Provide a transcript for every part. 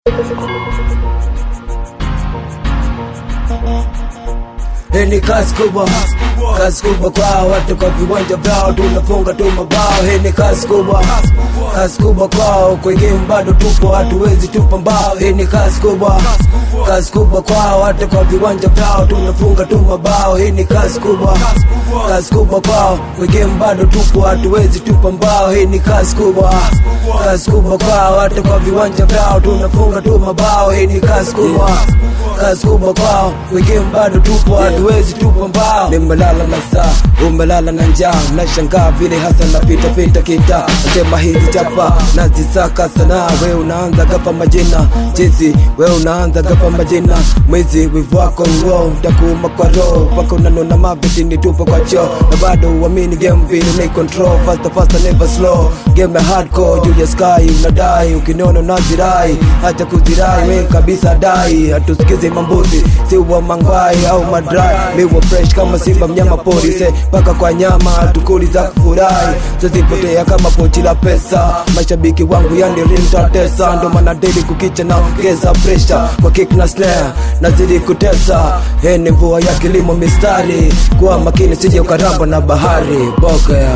Hii ni kazi kubwa, kazi kubwa kwa watu kwa viwanja vyao, tunafunga tu mabao. Hii ni kazi kubwa, kazi kubwa kwao, kwa game bado tupo, hatuwezi tupa mbao. Hii ni kazi kubwa, kazi kubwa kwa watu kwa viwanja vyao, tunafunga tu mabao. Hii ni kazi kubwa, kazi kubwa kwao, kwa game bado tupo, hatuwezi tupa mbao. Hii ni kazi kubwa, kazi kubwa kwa watu kwa viwanja vyao, tunafunga tu mabao. Hii ni kazi kubwa, kazi kubwa kwao, kwa game bado tupo, hatuwezi tupa mbao. Nimelala na saa, umelala na njaa, nashangaa vile hasa napita pita kita, nasema hizi chapa nazisaka sana. We unaanza gapa majina chizi, we unaanza gapa majina mwizi, wivu wako ngo utakuuma kwa roho mpaka unanona maviti ni tupo kwa choo, na bado uamini game vile ni control faster faster never slow, game ya hardcore juu ya sky unadai, ukiniona unazirai, acha kuzirai we kabisa dai, hatusikize mambuzi si wa mangwai au madrai, miwa fresh kama simba mnyama pori se mpaka kwa nyama tukuli za kufurahi, tuzipotea kama pochi la pesa. Mashabiki wangu yani rintatesa, ndo maana daily kukicha naongeza pressure kwa kick na snare, nazidi kutesa. Hii ni mvua ya kilimo mistari, kuwa makini sije ukaramba na bahari boka ya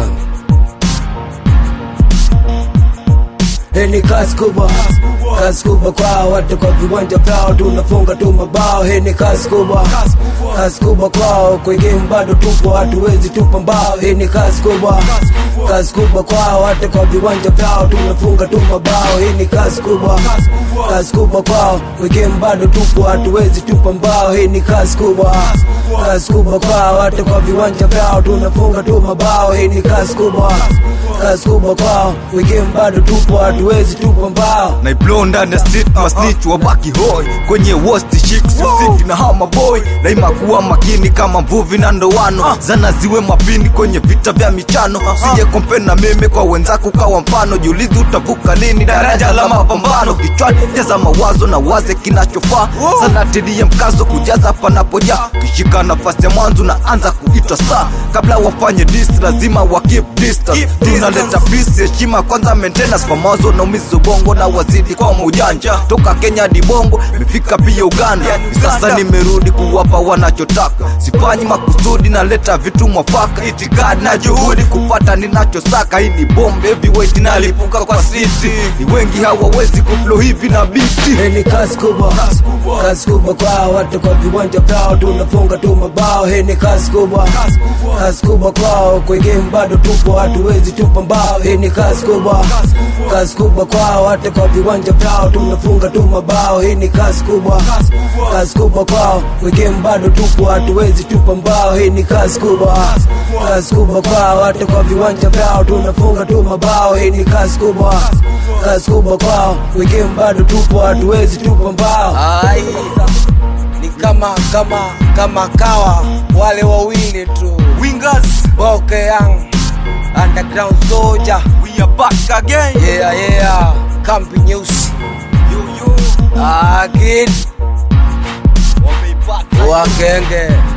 Hii ni kazi kubwa, kazi kubwa kwa watu kwa viwanja vyao, tunafunga tu mabao. Hii ni kazi kubwa, kazi kubwa kwao, kwa game bado tupo, hatuwezi tupa mbao. Hii ni kazi kubwa, kazi kubwa kwa watu kwa viwanja vyao, tunafunga tu mabao. Hii ni kazi kubwa, kazi kubwa kwao, kwa game bado tupo, hatuwezi tupa mbao. Hii ni kazi kubwa, kazi kubwa kwa watu kwa viwanja vyao, tunafunga tu mabao. Hii ni kazi kubwa, kazi kubwa kwao, kwa game bado tupo, hatuwezi tupa mbao. naiblo ndani ya street masnitch wabaki hoi kwenye worst chicks usiki na hama boy daima kuwa makini kama mvuvi na ndoano zana ziwe mapini kwenye vita vya michano sije kompe na meme kwa wenzako kawa mfano jiulizi utavuka lini daraja la mapambano kichwani jaza mawazo na waze kinachofaa sana tilie mkazo kujaza panapoja kishika nafasi ya mwanzo na anza kuitwa saa kabla wafanye dis lazima wa keep distance tunaleta peace heshima kwanza maintenance kwa mawazo na umizo bongo na wazidi kwa maujanja toka kenya hadi bongo imefika pia uganda sasa nimerudi kuwapa wanachotaka sifanyi makusudi naleta vitu mwafaka itikadi na juhudi kupata ninachosaka hii ni bombe heavyweight nalipuka kwa city ni wengi hawawezi kuflo hivi na biti Hii ni kazi kubwa, kazi kubwa kwa watu kwa viwanja vyao, tunafunga tu mabao. Hii ni kazi kubwa, kazi kubwa kwao, kwa game bado tupo, hatuwezi tupa mbao. Hii ni kazi kubwa, kazi kubwa kwa watu kwa viwanja vyao, tunafunga tu mabao. Hii ni kazi kubwa, kazi kubwa kwao, kwa game bado tupo, hatuwezi tupa mbao. Hii ni kazi kubwa, kazi kubwa kwa watu kwa viwanja vyao, tunafunga tu mabao. Hii ni kazi kubwa, kazi kubwa kwao, kwa game bado tupo, hatuwezi tupa mbao. Ai, ni kama kama kama kawa wale wawili tu wingers Boke Young Underground Soldier we are back again yeah yeah kambi nyeusi yo yo akid wameipata wakenge